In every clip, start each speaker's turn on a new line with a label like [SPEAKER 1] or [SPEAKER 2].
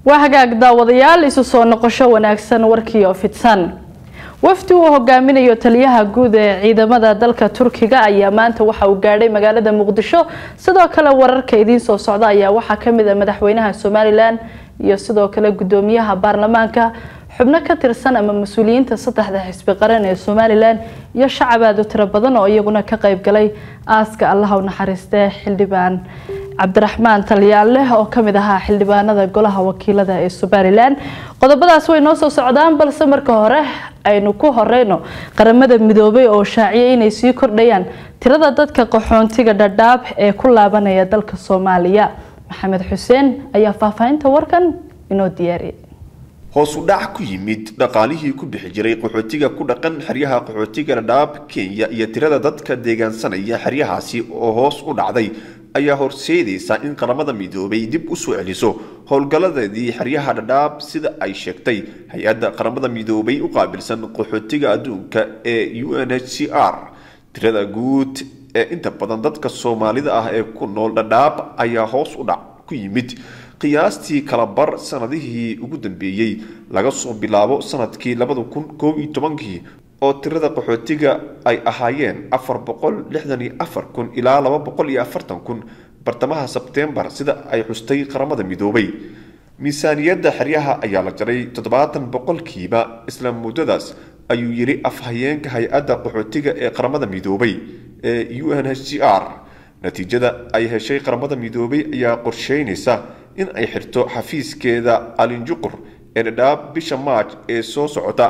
[SPEAKER 1] waa hagaag daawadayaal isu soo noqosho wanaagsan warkii oo fidsan wafdi uu hogaaminayo taliyaha guud ee ciidamada dalka turkiga ayaa maanta waxa uu gaadhay magaalada muqdisho sidoo kale wararka idiin soo socda ayaa waxaa kamid ah madaxweynaha somalilan iyo sidoo kale gudoomiyaha baarlamaanka xubno ka tirsan ama mas-uuliyiinta saddexda xisbi qaran ee somalilan iyo shacab aada u tiro badan oo iyaguna ka qayb galay aaska allaha u naxariistee xildhibaan cabdiraxmaan talyaanleh oo kamid ahaa xildhibaanada golaha wakiilada ee somalilan qodobadaas way noo soo socdaan balse marka hore aynu ku horeyno qaramada midoobay oo shaaciyay inay sii kordhayaan tirada dadka qaxoontiga dhadhaab ee ku laabanaya dalka soomaaliya maxamed xuseen ayaa faahfaahinta warkan inoo diyaariyay
[SPEAKER 2] hoos u dhac ku yimid dhaqaalihii ku bixi jiray qaxootiga ku dhaqan xeryaha qaxootiga dhadhaab kenya iyo tirada dadka deegaansanaya xeryahaasi oo hoos u dhacday ayaa horseedaysa in qaramada midoobay dib u soo celiso howlgalladeedii xeryaha dhadhaab sida ay sheegtay hay-adda qaramada midoobay u qaabilsan qaxootiga adduunka ee u n h c r tirada guud ee inta badan dadka soomaalida ah ee ku nool dhadhaab ayaa hoos u dhac ku yimid qiyaastii kala bar sanadihii ugu dambeeyey laga soo bilaabo sanadkii labada kun koob iyo tobankii oo tirada qaxootiga ay ahaayeen afar boqol lixdan iyo afar kun ilaa laba boqol iyo afartan kun bartamaha sebtembar sida ay xustay qaramada midoobay miisaaniyadda xeryaha ayaa la jaray toddobaatan boqolkiiba isla muddadaas ayuu yidhi afhayeenka hay-adda qaxootiga ee qaramada midoobay ee u n h c r natiijada ay heshay qaramada midoobay ayaa qorsheynaysa in ay xirto xafiiskeeda alinjuqur ee dhadhaab bisha maaj ee soo socota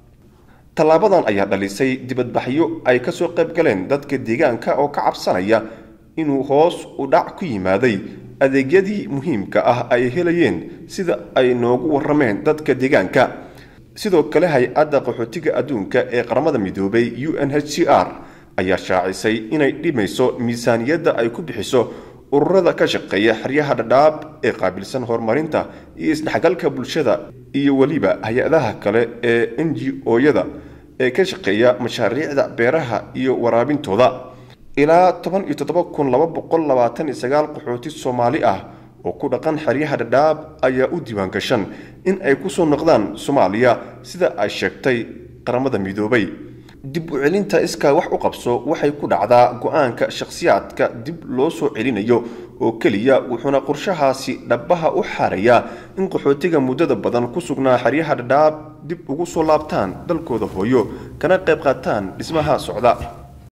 [SPEAKER 2] tallaabadan ayaa dhalisay dibadbaxyo ay kasoo qayb galeen dadka deegaanka oo ka cabsanaya inuu hoos u dhac ku yimaaday adeegyadii muhiimka ah ay helayeen sida ay noogu warameen dadka deegaanka sidoo kale hay-adda qaxootiga adduunka ee qaramada midoobay u n h c r ayaa shaacisay inay dhimayso miisaaniyadda ay ku bixiso ururada ka shaqeeya xeryaha dhadhaab ee qaabilsan horumarinta iyo isdhexgalka bulshada iyo weliba hay-adaha kale ee n g o-yada ee ka shaqeeya mashaariicda beeraha iyo waraabintooda ilaa toban iyo toddoba kun laba boqol labaatan iyo sagaal qaxooti soomaali ah oo ku dhaqan xeryaha dhadhaab ayaa u diiwaan gashan in ay kusoo noqdaan soomaaliya sida ay sheegtay qaramada midoobay dib u celinta iskaa wax u qabso waxay ku dhacdaa go-aanka shakhsiyaadka dib loo soo celinayo oo keliya wuxuuna qorshahaasi dhabaha u xaarayaa in qaxootiga muddada badan ku sugnaa xeryaha dhadhaab dib ugu soo laabtaan dalkooda hooyo kana qayb qaataan dhismaha socda